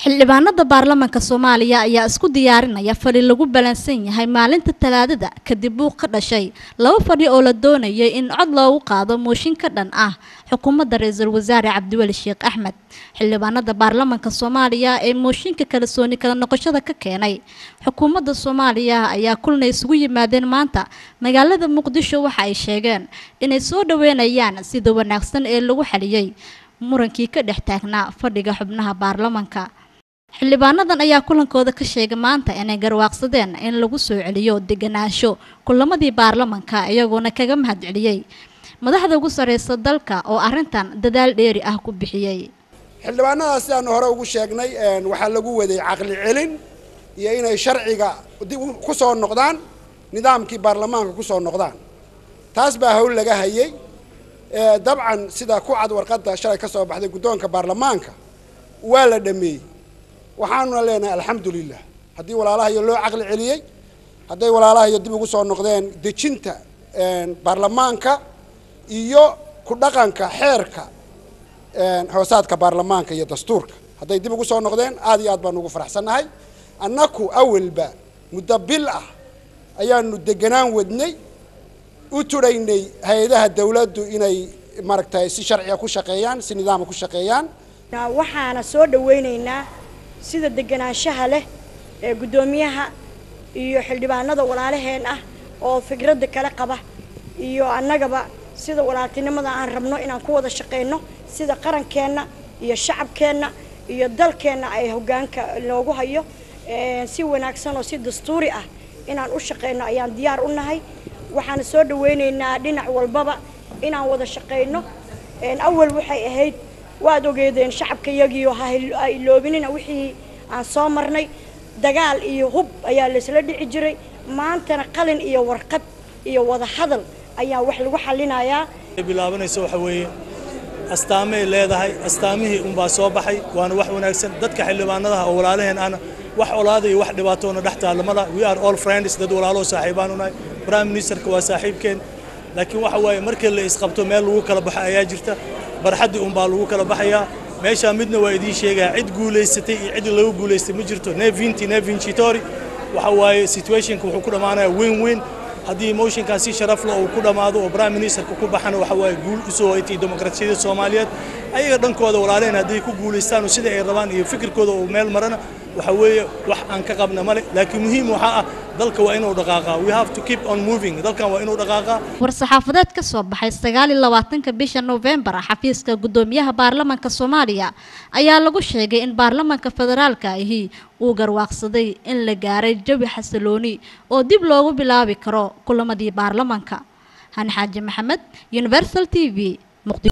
xildhibaanada baarlamaanka soomaaliya ayaa isku diyaarinaya fadhi lagu balansan yahay maalinta talaadada kadib buuq ka dhashay laba fadhi oo la doonayay in cod loogu qaado mooshin ka dhan ah xukuumadda ra-iisul wasaare cabdiweli sheekh axmed xildhibaanada baarlamaanka soomaaliya ee mooshinka kalsooni kala noqoshada ka keenay xukuumadda soomaaliya ayaa kulna isugu yimaadeen maanta magaalada muqdisho waxa ay sheegeen inay soo dhaweynayaan sida wanaagsan ee lagu xaliyey murankii ka dhex taagnaa fadhiga xubnaha baarlamaanka xildhibaanadan ayaa kulankooda ka sheegay maanta inay garwaaqsadeen in lagu soo celiyo deganaansho kulamadii baarlamanka iyagoona kaga mahad celiyey madaxda ugu sareysa dalka oo arrintan dadaal dheeri ah ku bixiyey xildhibaanadaas sidaanu hore ugu sheegnay waxaa lagu waday caqli celin iyo inay sharciga dib ku soo noqdaan nidaamkii baarlamaanka ku soo noqdaan taas baa hawl laga hayay dabcan sida ku cad warqadda shalay ka soo baxday guddoonka baarlamaanka waa la dhameeyey waxaanuna leenahay alxamdulilah haddii walaalahayo loo caqli celiyey hadday walaalahayo dib ugu soo noqdeen dejinta baarlamaanka iyo ku dhaqanka xeerka hoosaadka baarlamaanka iyo dastuurka hadday dib ugu soo noqdeen aad iyo aad baanu ugu faraxsannahay annaku awalba muddo bil ah ayaanu deganaan wadnay u tudhaynay hay-adaha dawladdu inay maaragtay si sharciga ku shaqeeyaan si nidaama ku shaqeeyaan waxaana soo dhawaynaynaa sida deganaanshaha leh ee guddoomiyaha iyo xildhibaanada walaalaheen ah oo fikradda kala qaba iyo annagaba sida walaaltinimada aan rabno inaan ku wada shaqayno sida qarankeenna iyo shacabkeenna iyo dalkeenna ay hoggaanka loogu hayo si wanaagsan oo si dastuuri ah inaan u shaqayno ayaan diyaar u nahay waxaana soo dhawaynaynaa dhinac walbaba inaan wada shaqayno awal waxay ahayd waad ogeedeen shacabka yagiio ha iloobinina wixii aan soo marnay dagaal iyo hub ayaa laysla dhici jiray maantana qalin iyo warqad iyo wada hadal ayaa wax lagu xallinayaa bilaabanaysa waxa weeye astaamay leedahay astaamihii unbaa soo baxay waana wax wanaagsan dadka xildhibaanadaha oo walaalaheen ahna wax olaada iyo wax dhibaatoona dhex taalamada we are all friends dad walaaloo saaxiibaan unahay prime ministerka waa saaxiibkeen laakiin waxa waaye markii la isqabto meel lagu kala baxo ayaa jirta barxaddii unbaa lagu kala baxayaa meeshaa midna waa idiin sheegaya cid guulaysatay iyo cid lagu guulaystay ma jirto nevinti nevincitori waxa waaye situationka wuxuu ku dhammaanaya weyn weyn haddii motionkan si sharaf leh uu ku dhammaado oo prime ministerka ku baxana waxa waaye guul usoo hoytay demokrasiyadda soomaaliyeed ayaga dhankooda walaalehen hadday ku guulaystaan oo sida ay rabaan iyo fikirkooda uu meel marana waxa weeye wax aan ka qabna male laakiin muhiim waxaa ah dalka waa inuu dhaqaaqaa we have to keep on moving dalkan waa inuu dhaqaaqaa war-saxaafadeed ka soo baxay sagaal iyo labaatanka bisha novembar xafiiska guddoomiyaha baarlamaanka soomaaliya ayaa lagu sheegay in baarlamaanka federaalka ahi uu garwaaqsaday in la gaaray jawi xasilooni oo dib loogu bilaabi karo kulamadii baarlamaanka hani xaaji maxamed universal t v